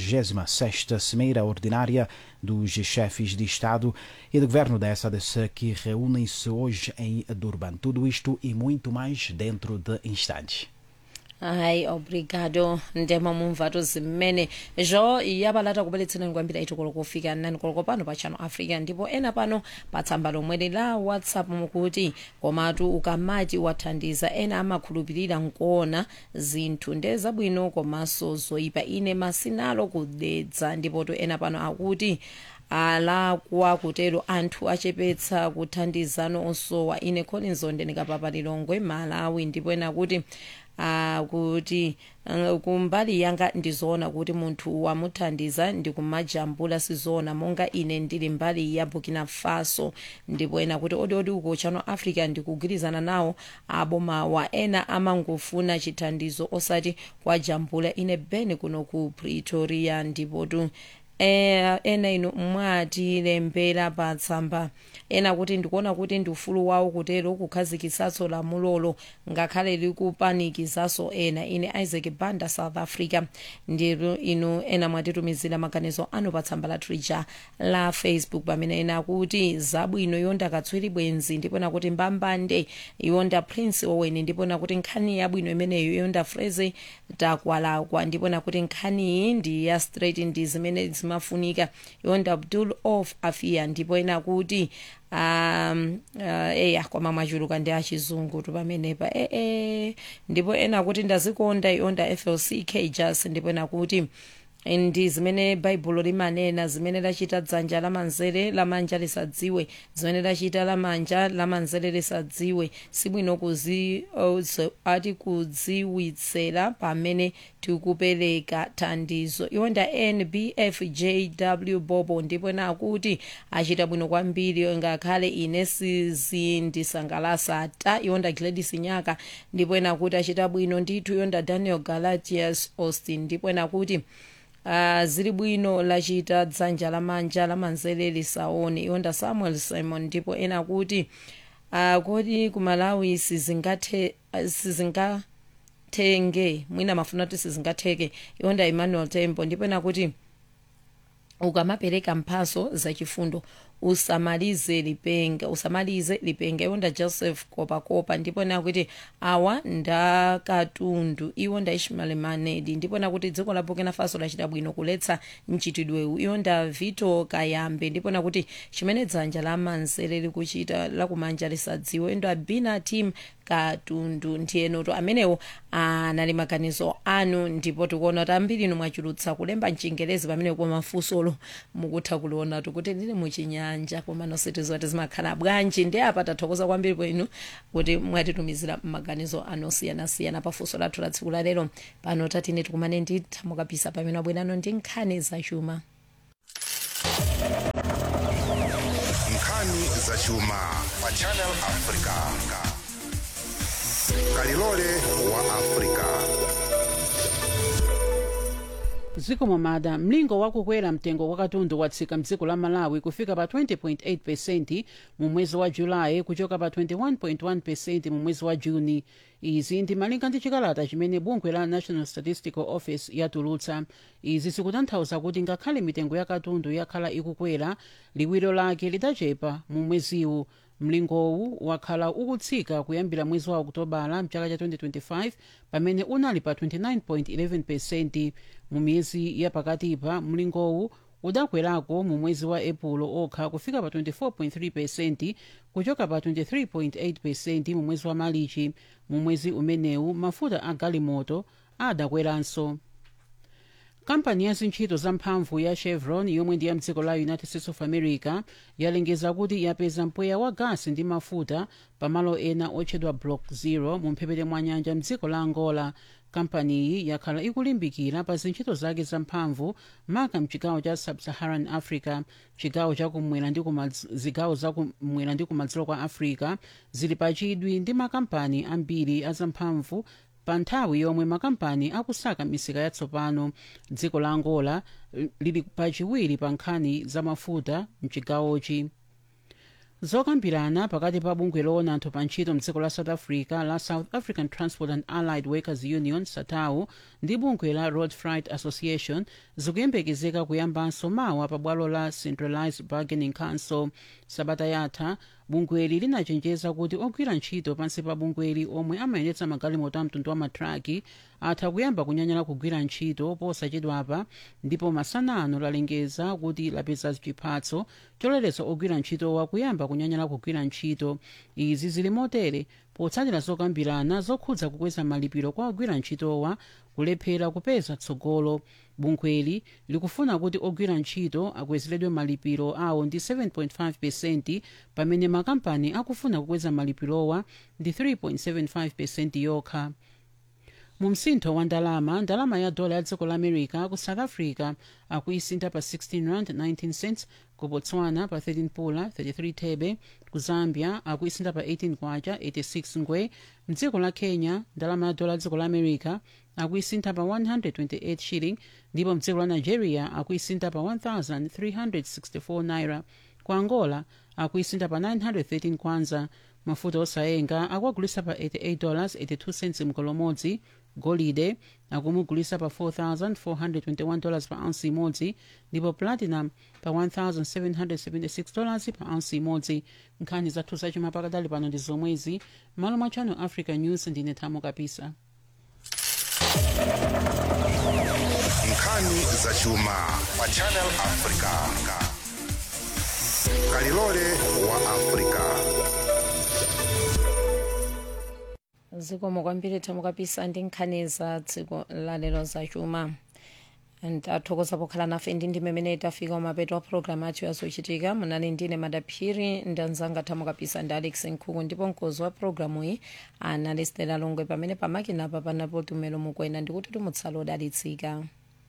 46ª Cimeira Ordinária dos chefes de Estado e de Governo da SADC que reúnem-se hoje em Durban. Tudo isto e muito mais dentro de instantes. hayi obrigado ndema mumvato zimene zvo yabalata kubweretserani kwambiri aiti koloko kufika nani koloko pano pa channel africa ndipo ena pano pa tsamba lomweli la whatsapp mukuti komatu ukamati wathandiza ena amakhulupirira nkuona zinthu nde zabwino komanso zoyipa ine masinalo kudedza ndipoto ena pano akuti alakwa kutero anthu achepetsa kuthandizano osowa ine collins onde ndikapapa lilongwe malawi ndipo ena kuti uh, kuti uh, kumbali yanga ndizoona kuti munthu wamuthandiza ndikumajambula sizoona monga ine ndili mbali ya burkina faso ndipo ena kuti odiodi uko channel africa ndikugwirizana nawo abomawa ena amangofuna chithandizo osati kwajambula ine beni kuno ku pretoria ndipotu eh, ena ino mwatilembera pa tsamba ena kuti ndikuona kuti ndi ufulu wawo kutero kukhazikitsaso lamulolo ngakhale likupanikizaso ena ine isaac banda south africa ndiro inu ena mwatitumizira maganizo anu pa tsamba lathu lija la facebook pamene ena akuti zabwino yonda katswiri bwenzi ndipo nakuti mbambande yonda prince owen ndipo nakuti nkhani yabwino imeneyo yonda freze takwalakwa ndipo nakuti nkhani iyi ndi ya straight ndi zimene zimafunika yonda abdul of afia ndipo ena kuti um uh, eya kwama mwachuluka ndi achizungu tu pamenepa ee e, e. ndipo ena kuti ndazikonda yonda flc kjas ndipo ena kuti ndi zimene baibulo limanena zimene lachita dzanja lamanzere lamanja lisadziwe zimene lachita lamanja lamanzere lisadziwe sibwino kuzi uh, ati kudziwitsera pamene tikupereka thandizo iwonda nbfjw bobo ndipo nakuti achita bwino kwambiri ngakhale ine sizindisangalasa ta iwonda gladys nyaka ndipo nakuti achita bwino ndithu yonda daniel galatius austin ndipo nakuti Uh, zili bwino lachita dzanja lamanja lamanzere lisaone iwonda samuel simon ndipo ena kuti uh, kodi kumalawi sizingathe uh, sizinga sizingatenge mwina mafuna kuti sizingatheke iwonda emmanuel tembo ndipo ena kuti ukamapereka mphaso zachifundo usamalize lipenga usamalize lipenga iwo nda joseph kopakopa ndipo nakuti awa ndakatundu iwo nda ishmael manedi ndipo nakuti dziko la burkina faso lachita bwino kuletsa mchitidwewu iwo nda vito kayambe ndipo nakuti chimene dzanja la manzere likuchita lakumanja lisadziwe ndo abina team katundu ndiyenoto amenewo anali maganizo anu ndipo tikuona kuti ambiri inu mwachulutsa kulemba mchingerezi pamene kwa mafunsolo mukutha kuliona kuti lili muchinyanja koma nositizo kuti zimakhala bwanji ndi apa tathokoza kwambiri kwenu kuti mwatitumizira maganizo anu osiyanasiyana pafunso lathu la tsiku la lero pano tatine tikumane ndi thamukapisa pamene abwerano ndi nkhani zachuma nkhani zachuma pa channel africa kalilole wa africa zikomo mada mlingo wakukwera mtengo wa katundu watsika mdziko la malawi kufika pa 20.8 pesenti mu mwezi wa julayi kuchoka pa 21.1 pesenti mu mwezi wa juni izi ndi malinga ndi chikalata chimene bungwe la national statistical office yatulutsa izi zikutanthauza kuti ngakhale mitengo ya katundu yakhala ikukwera liwiro lake lidachepa mu mweziwu mlingowu wakhala ukutsika kuyambira mwezi wa okutobala mchaka cha 2025 pamene unali pa 29.11 pesenti mu miyezi yapakatipa mlingowu udakwerako mu mwezi wa epulo okha kufika pa 24.3 pesenti kuchoka pa 23.8 pesenti mu mwezi wa malichi mu mwezi umenewu mafuta a galimoto adakweranso kampani ya zintchito zamphamvu ya chevron yomwe ndi ya mdziko la united states of america yalengeza kuti yapeza mpweya wa gasi ndi mafuta pamalo ena otchedwa block zero mu mphepete mwa nyanja mdziko la angola kampaniyi yakhala ikulimbikira pa zintchito zake zamphamvu maka mchigawo cha sub-saharan africa chigawo chakumwera ndi kumadz- zigawo zakumwera ndi kumadzulo kwa africa zili pachidwi ndi makampani ambiri azamphamvu pa nthawi yomwe makampani akusaka misika yatsopano dziko la angola eh, lili pachiwiri pa nkhani za mafuta mchigawochi zokambirana pakati pa bungwe loona anthu pa ntchito mdziko la south africa la south african transport and allied workers union satau ndi bungwe la road freight association zikuyembekezeka kuyambanso mawa pa bwalo la centralized bargaining council sabata yatha bungweli linachenjeza kuti ogwira ntchito pansi pa bungweli omwe amayendetsa magalimoto a mtundu wa matraki atha kuyamba kunyanyala kugwira ntchito posachedwapa ndipo masanano lalengeza kuti lapeza chiphatso choletsa ogwira ntchitowa kuyamba kunyanyala kugwira ntchito izi zili motere potsatira zokambirana zokhudza kukweza malipiro kwa ogwira ntchitowa kulephera kupeza tsogolo bungweli likufuna kuti ogwira ntchito akwezeredwe malipiro awo ndi 7.5 pesenti pamene makampani akufuna kukweza malipirowa ndi 3.75 pesenti yokha mu msintho wa ndalama ndalama ya dola ya dziko la america ku south africa akuisintha pa 16 rand 19 cents ku botswana pa 13 pula 33 thebe ku zambia akuisintha pa 18 kwacha 86 ngwe mdziko la kenya ndalama ya dola ya dziko la america akuisintha pa 128 shilling ndipo mdziko la nigeria akuisintha pa 1364 naira ku angola akuisintha pa 913 kwanza mafuta osayenga akuagulisa pa 88 dollars 82 cents mkolomodzi golide akumugulisa pa 4421 dollars pa ounce imodzi ndipo platinum pa 1776 dollars pa ounce imodzi nkhani zathu zachuma pakadali pano ndi zomwezi malo mwa channel africa news ndine thamo kapisa nkhani zachuma pa channel africa kalilole wa africa zikomo kwambiri thamo kapisa ndi nkhani za dziko lalero zachuma ndathokoza pokhala nafe ndi ndimemene tafika umapeto wa programu athu yazochitika munali ndine madaphiri ndanzanga thamo kapisa ndi alex nkhuku ndipo mkozi wa programu iyi anali stela longwe pamene pamakinapa panapo tumelo mukwena ndikuti tumutsala odalitsika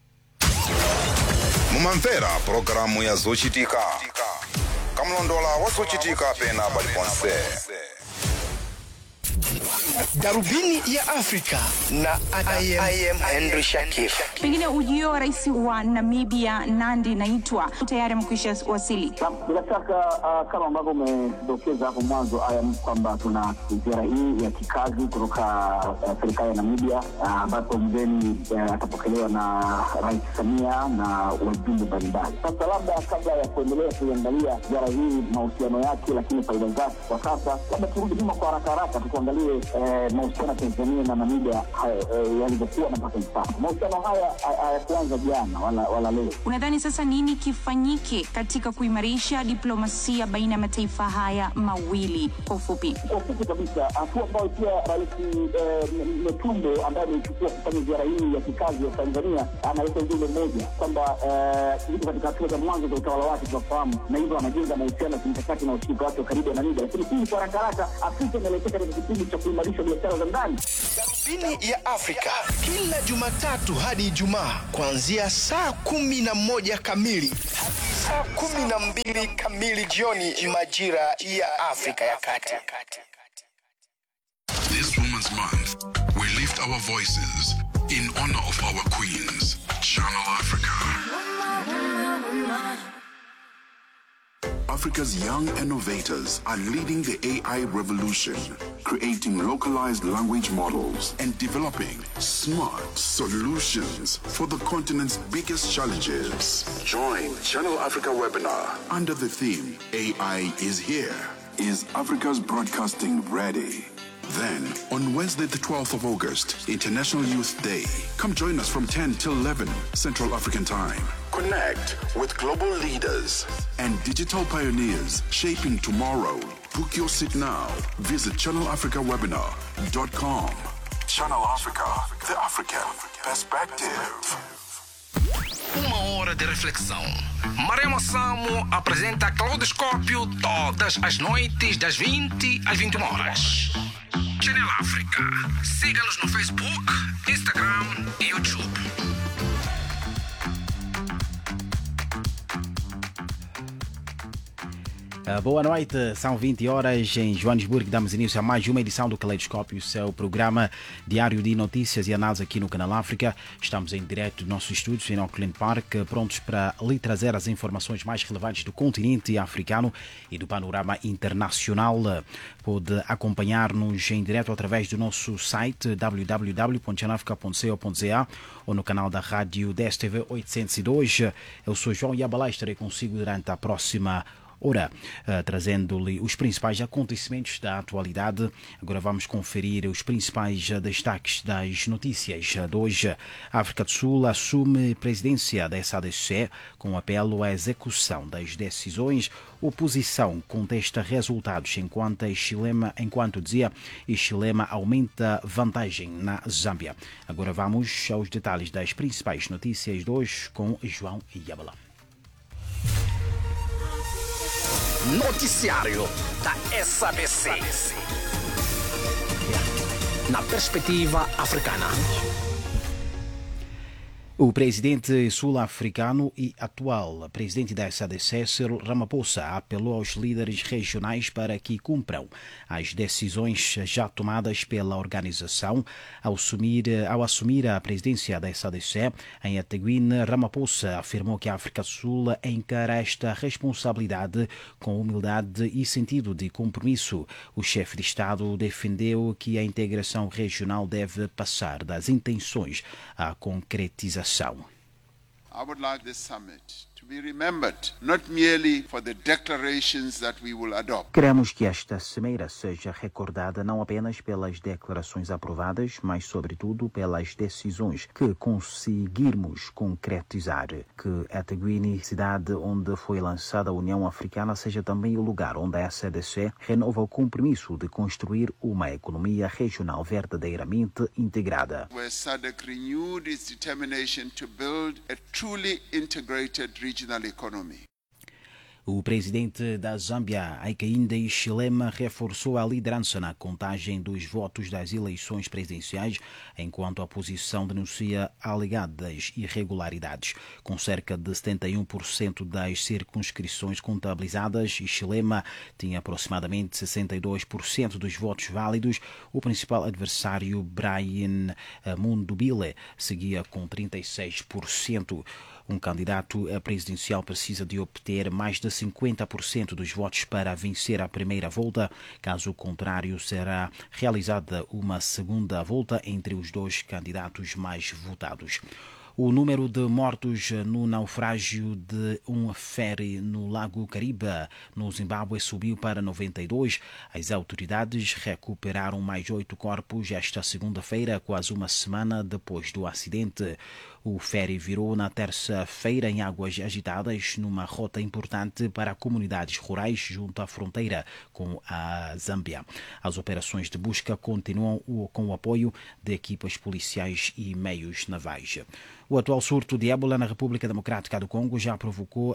mumamvera pulogalamu ya zochitika kamlondola wa zochitika pena paliponse Darubini ya Afrika na I am, I am Henry Shakif. Pengine ujio wa rais wa Namibia Nandi Naitwa tayari amekwisha wasili. Bila shaka uh, kama ambavyo umedokeza hapo mwanzo ayam kwamba tuna ziara hii ya kikazi kutoka uh, serikali ya Namibia ambapo uh, mgeni uh, atapokelewa na Rais Samia na wajumbe mbalimbali. Sasa labda kabla ya kuendelea kuiangalia ziara hii mahusiano yake, lakini faida zake kwa sasa, labda turudi nyuma kwa haraka haraka tukuangalie eh, mahusiano ya Tanzania na Namibia eh, yalivyokuwa na mpaka hivi sasa. Mahusiano haya hayakuanza jana wala, wala leo. Unadhani sasa nini kifanyike katika kuimarisha diplomasia baina ya mataifa haya mawili? Kwa ufupi, kwa ufupi kabisa, hatua ambayo pia Rais Metumbo ambaye ameichukua kufanya ziara hii ya kikazi ya Tanzania analeta ujumbe mmoja kwamba yuko katika hatua za mwanzo za utawala wake, tunafahamu, na hivyo anajenga mahusiano ya kimkakati na ushirika wake wa karibu na Namibia. Lakini hii kwa haraka haraka, Afrika inaelekea katika kipindi cha kuimarisha biashara za ndani. Darubini ya Afrika kila Jumatatu hadi Ijumaa kuanzia saa kumi na moja kamili hadi saa kumi na mbili kamili jioni majira ya Afrika ya Kati. This Women's Month, we lift our voices in honor of our queens. Channel Africa. Africa's young innovators are leading the AI revolution, creating localized language models and developing smart solutions for the continent's biggest challenges. Join Channel Africa webinar under the theme AI is here. Is Africa's broadcasting ready? Then, on Wednesday, the 12th of August, International Youth Day, come join us from 10 till 11 Central African Time. Connect with global leaders and digital pioneers shaping tomorrow. Book your seat now. Visit channelafricawebinar.com. Channel Africa, the African perspective. Uma hora de reflexão. Maremo Samo apresenta Claudoscópio todas as noites, das 20 às 21 horas. Channel África. Siga-nos no Facebook, Instagram e YouTube. Uh, boa noite, são 20 horas em Joanesburgo. Damos início a mais uma edição do Caleidoscópio, seu programa diário de notícias e análise aqui no Canal África. Estamos em direto dos nossos estúdios em Auckland Park, prontos para lhe trazer as informações mais relevantes do continente africano e do panorama internacional. Pode acompanhar-nos em direto através do nosso site www.chanafrica.co.za ou no canal da rádio DSTV 802. Eu sou João Yabalá e estarei consigo durante a próxima Ora, uh, trazendo-lhe os principais acontecimentos da atualidade, agora vamos conferir os principais uh, destaques das notícias de hoje. A África do Sul assume presidência da SADC com apelo à execução das decisões. Oposição contesta resultados enquanto Chilema, enquanto dizia, Chilema aumenta vantagem na Zâmbia. Agora vamos aos detalhes das principais notícias de hoje com João Yabala. Noticiário da SABC. Na perspectiva africana. O presidente sul-africano e atual presidente da SADC, Cyril Ramaphosa, apelou aos líderes regionais para que cumpram as decisões já tomadas pela organização. Ao assumir, ao assumir a presidência da SADC, em Ataguine, Ramaphosa afirmou que a África do Sul encara esta responsabilidade com humildade e sentido de compromisso. O chefe de Estado defendeu que a integração regional deve passar das intenções à concretização. I would like this summit to be remembered not merely for the declarations that we will adopt. Queremos que esta cimeira seja recordada não apenas pelas declarações aprovadas, mas sobretudo pelas decisões que conseguirmos concretizar. Que Ataguine, cidade onde foi lançada a União Africana, seja também o lugar onde a SADC renova o compromisso de construir uma economia regional verdadeiramente integrada. Where SADC renewed its determination to build a truly integrated regional economy. O presidente da Zâmbia, Hakainde Hichilema, reforçou a liderança na contagem dos votos das eleições presidenciais, enquanto a oposição denuncia alegadas irregularidades. Com cerca de 71% das circunscrições contabilizadas, Hichilema tinha aproximadamente 62% dos votos válidos. O principal adversário, Brian Mundubile, seguia com 36%. Um candidato presidencial precisa de obter mais de 50% dos votos para vencer a primeira volta. Caso contrário, será realizada uma segunda volta entre os dois candidatos mais votados. O número de mortos no naufrágio de um ferry no Lago Caribe, no Zimbábue, subiu para 92. As autoridades recuperaram mais oito corpos esta segunda-feira, quase uma semana depois do acidente. O ferry virou na terça-feira em águas agitadas, numa rota importante para comunidades rurais junto à fronteira com a Zâmbia. As operações de busca continuam com o apoio de equipas policiais e meios navais. O atual surto de ébola na República Democrática do Congo já provocou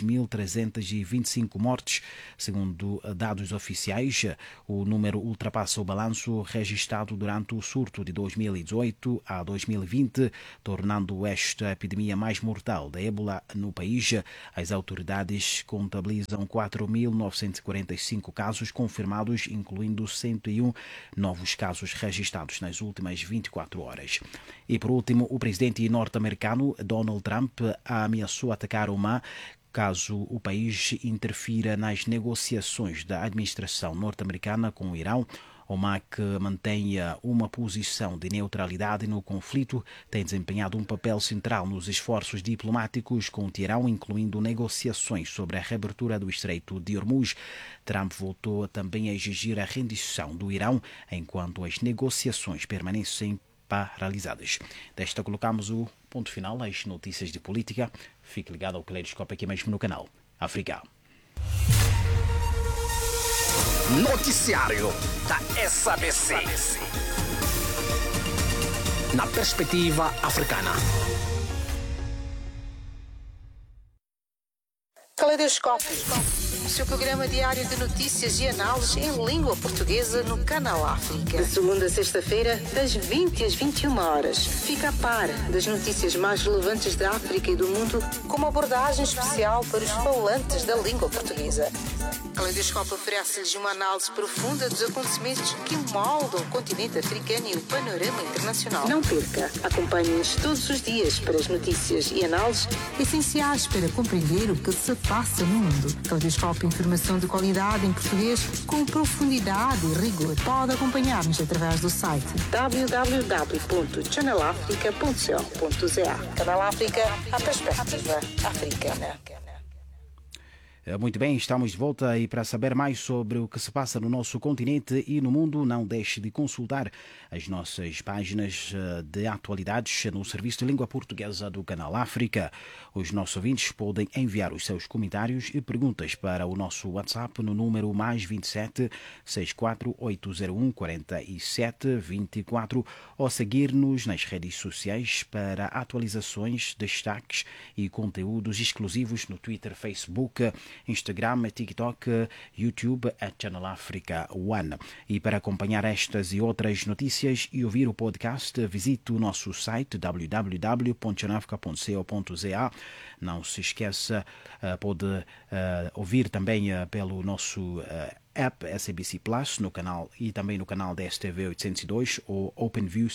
2.325 mortes. Segundo dados oficiais, o número ultrapassa o balanço registrado durante o surto de 2018 a 2020, tornando esta epidemia mais mortal da ébola no país. As autoridades contabilizam 4.945 casos confirmados, incluindo 101 novos casos registrados nas últimas 24 horas. E por último, o presidente norte-americano Donald Trump ameaçou atacar Oman caso o país interfira nas negociações da administração norte-americana com o Irão. Oman, que mantenha uma posição de neutralidade no conflito, tem desempenhado um papel central nos esforços diplomáticos com o Teherão, incluindo negociações sobre a reabertura do Estreito de Hormuz. Trump voltou também a exigir a rendição do Irão, enquanto as negociações permanecem paralisadas. Desta colocamos o ponto final às notícias de política. Fique ligado ao Caleidoscópio aqui mesmo no canal África. Noticiário da SABC. Na perspectiva africana. Caleidoscópio. O seu programa diário de notícias e análises em língua portuguesa no Canal África. De segunda a sexta-feira, das 20 às 21 horas. Fica a par das notícias mais relevantes da África e do mundo, com uma abordagem especial para os falantes da língua portuguesa. Caleidoscópio oferece-lhes uma análise profunda dos acontecimentos que moldam o continente africano e o panorama internacional. Não perca. Acompanhe-nos todos os dias para as notícias e análises essenciais para compreender o que se passa no mundo. Caleidoscópio Informação de qualidade em português com profundidade e rigor. Pode acompanhar-nos através do site www.channelafrica.co.za Canal África, a perspectiva africana. Muito bem, estamos de volta e para saber mais sobre o que se passa no nosso continente e no mundo, não deixe de consultar as nossas páginas de atualidades no Serviço de Língua Portuguesa do Canal África. Os nossos ouvintes podem enviar os seus comentários e perguntas para o nosso WhatsApp no número mais 27 64801 47 24 ou seguir-nos nas redes sociais para atualizações, destaques e conteúdos exclusivos no Twitter, Facebook, Instagram, TikTok, YouTube, a Channel Africa One. E para acompanhar estas e outras notícias e ouvir o podcast, visite o nosso site www.channelafrica.co.za. Não se esqueça, pode ouvir também pelo nosso app SABC Plus no canal e também no canal da STV 802 ou OpenView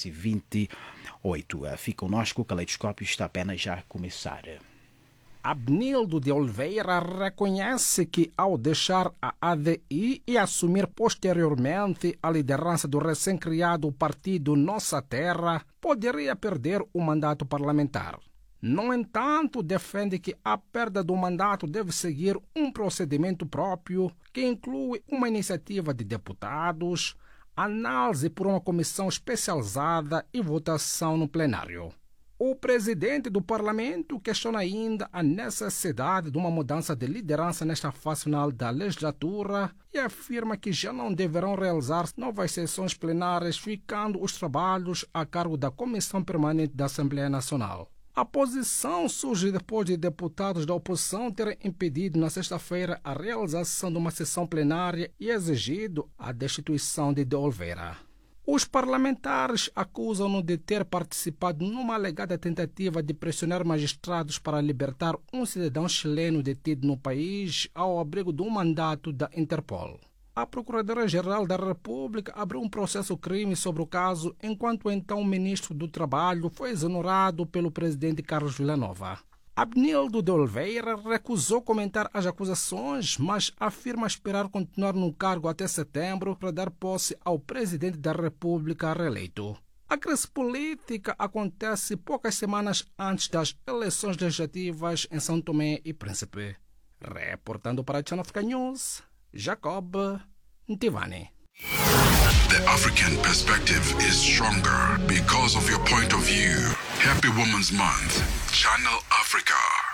628. Fique conosco, o caleidoscópio está apenas já a começar. Abnildo de Oliveira reconhece que, ao deixar a ADI e assumir posteriormente a liderança do recém-criado partido Nossa Terra, poderia perder o mandato parlamentar. No entanto, defende que a perda do mandato deve seguir um procedimento próprio que inclui uma iniciativa de deputados, análise por uma comissão especializada e votação no plenário. O presidente do parlamento questiona ainda a necessidade de uma mudança de liderança nesta fase final da legislatura e afirma que já não deverão realizar novas sessões plenárias, ficando os trabalhos a cargo da Comissão Permanente da Assembleia Nacional. A posição surge depois de deputados da oposição terem impedido na sexta-feira a realização de uma sessão plenária e exigido a destituição de De Oliveira. Os parlamentares acusam-no de ter participado numa alegada tentativa de pressionar magistrados para libertar um cidadão chileno detido no país ao abrigo de um mandato da Interpol. A Procuradora-Geral da República abriu um processo crime sobre o caso, enquanto o então ministro do Trabalho foi exonerado pelo presidente Carlos Villanova. Abnildo de Oliveira recusou comentar as acusações, mas afirma esperar continuar no cargo até setembro para dar posse ao presidente da República reeleito. A crise política acontece poucas semanas antes das eleições legislativas em São Tomé e Príncipe. Reportando para a Channel Africa News, Jacob Ntivani. The African perspective is stronger because of your point of view. Happy Women's Month. Channel Africa.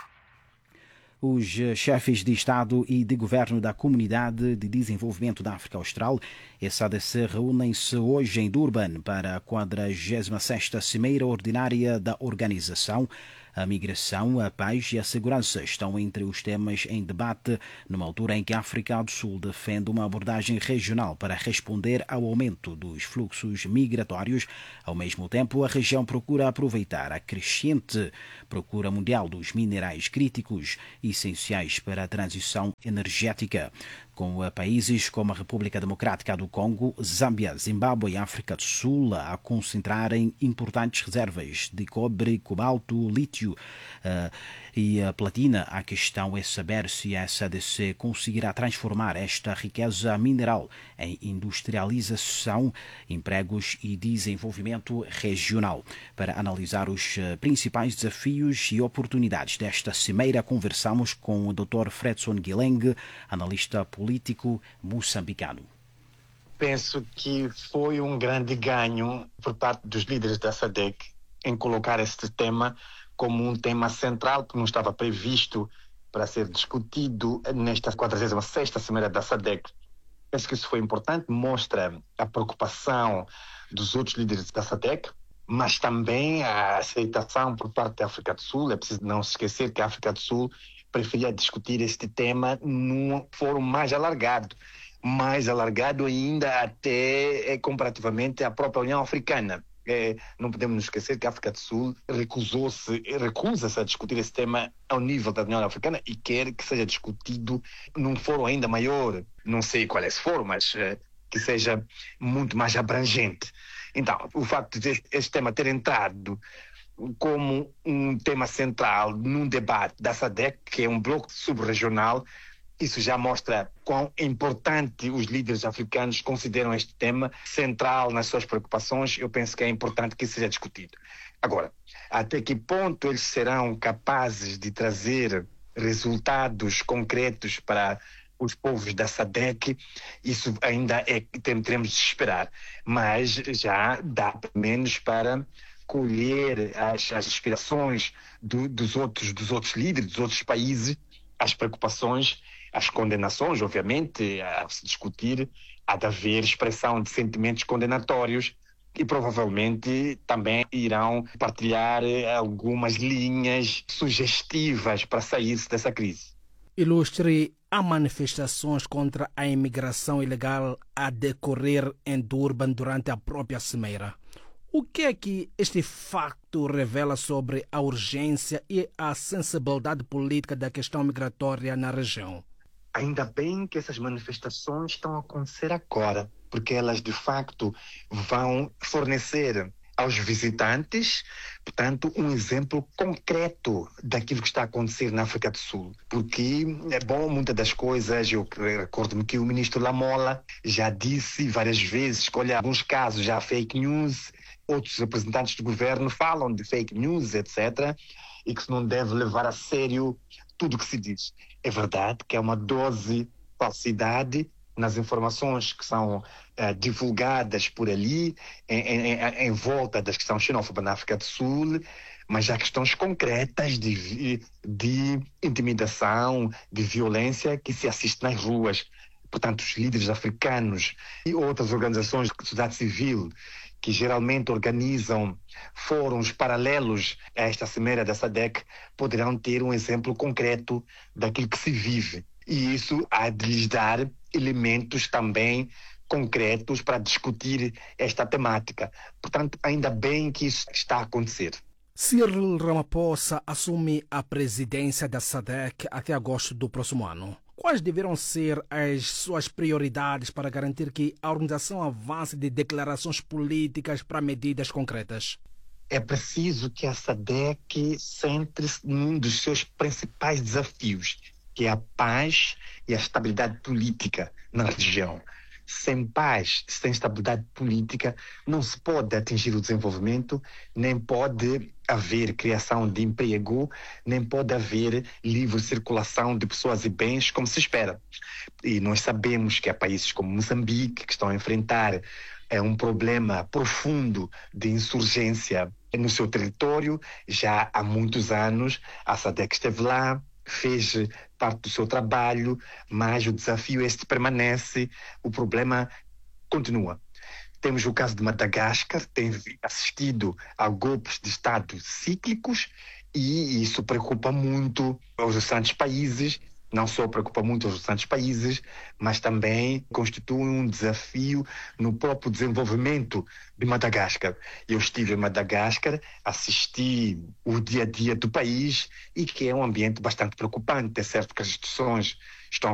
Os chefes de Estado e de Governo da Comunidade de Desenvolvimento da África Austral, SADC, reúnem-se hoje em Durban para a 46ª Cimeira Ordinária da organização. A migração, a paz e a segurança estão entre os temas em debate, numa altura em que a África do Sul defende uma abordagem regional para responder ao aumento dos fluxos migratórios. Ao mesmo tempo, a região procura aproveitar a crescente procura mundial dos minerais críticos essenciais para a transição energética com países como a República Democrática do Congo, Zâmbia, Zimbábue e África do Sul a concentrarem importantes reservas de cobre, cobalto, lítio uh, e a platina. A questão é saber se a SADC conseguirá transformar esta riqueza mineral em industrialização, empregos e desenvolvimento regional. Para analisar os principais desafios e oportunidades desta cimeira, conversamos com o Dr. Fredson Guileng, analista político moçambicano. Penso que foi um grande ganho por parte dos líderes da SADC em colocar este tema como um tema central que não estava previsto para ser discutido nesta 46ª Cimeira da SADC. Penso que isso foi importante, mostra a preocupação dos outros líderes da SADC, mas também a aceitação por parte da África do Sul. É preciso não se esquecer que a África do Sul preferia discutir este tema num fórum mais alargado, mais alargado ainda até comparativamente à própria União Africana. É, não podemos nos esquecer que a África do Sul recusou-se, recusa-se a discutir esse tema ao nível da União Africana e quer que seja discutido num fórum ainda maior. Não sei qual é esse fórum, mas é, que seja muito mais abrangente. Então, o facto de este, este tema ter entrado como um tema central num debate da SADC, que é um bloco subregional, isso já mostra quão importante os líderes africanos consideram este tema central nas suas preocupações. Eu penso que é importante que isso seja discutido. Agora, até que ponto eles serão capazes de trazer resultados concretos para os povos da SADC, isso ainda é teremos de esperar. Mas já dá pelo menos para colher as, as aspirações do, dos, outros, dos outros líderes, dos outros países, as preocupações as condenações, obviamente, a se discutir, há de haver expressão de sentimentos condenatórios e provavelmente também irão partilhar algumas linhas sugestivas para sair-se dessa crise. Ilustre, há manifestações contra a imigração ilegal a decorrer em Durban durante a própria cimeira. O que é que este facto revela sobre a urgência e a sensibilidade política da questão migratória na região? Ainda bem que essas manifestações estão a acontecer agora, porque elas de facto vão fornecer aos visitantes, portanto, um exemplo concreto daquilo que está a acontecer na África do Sul. Porque é bom muitas das coisas, eu recordo-me que o ministro Lamola já disse várias vezes que, olha, alguns casos já há fake news, outros representantes do governo falam de fake news, etc., e que se não deve levar a sério tudo o que se diz. É verdade que é uma dose de falsidade nas informações que são uh, divulgadas por ali, em, em, em, volta das questões xenófobas na África do Sul, mas há questões concretas de, de intimidação, de violência que se assiste nas ruas. Portanto, os líderes africanos e outras organizações de sociedade civil que geralmente organizam fóruns paralelos a esta cimeira da SADC, poderão ter um exemplo concreto daquilo que se vive. E isso há de lhes dar elementos também concretos para discutir esta temática. Portanto, ainda bem que isso está a acontecer. Cyril Ramaphosa assume a presidência da SADC até agosto do próximo ano. Quais deverão ser as suas prioridades para garantir que a organização avance de declarações políticas para medidas concretas? É preciso que a SADC centre-se num dos seus principais desafios, que é a paz e a estabilidade política na região. Sem paz, sem estabilidade política, não se pode atingir o desenvolvimento, nem pode haver criação de emprego, nem pode haver livre circulação de pessoas e bens como se espera. E nós sabemos que há países como Moçambique que estão a enfrentar é um problema profundo de insurgência no seu território já há muitos anos. A SADC esteve lá, fez parte do seu trabalho, mas o desafio este permanece, o problema continua. Temos o caso de Madagascar, tem assistido a golpes de Estado cíclicos e isso preocupa muito os restantes países, não só preocupa muito os restantes países, mas também constitui um desafio no próprio desenvolvimento de Madagascar. Eu estive em Madagascar, assisti o dia a dia do país e que é um ambiente bastante preocupante. É certo que as instituições estão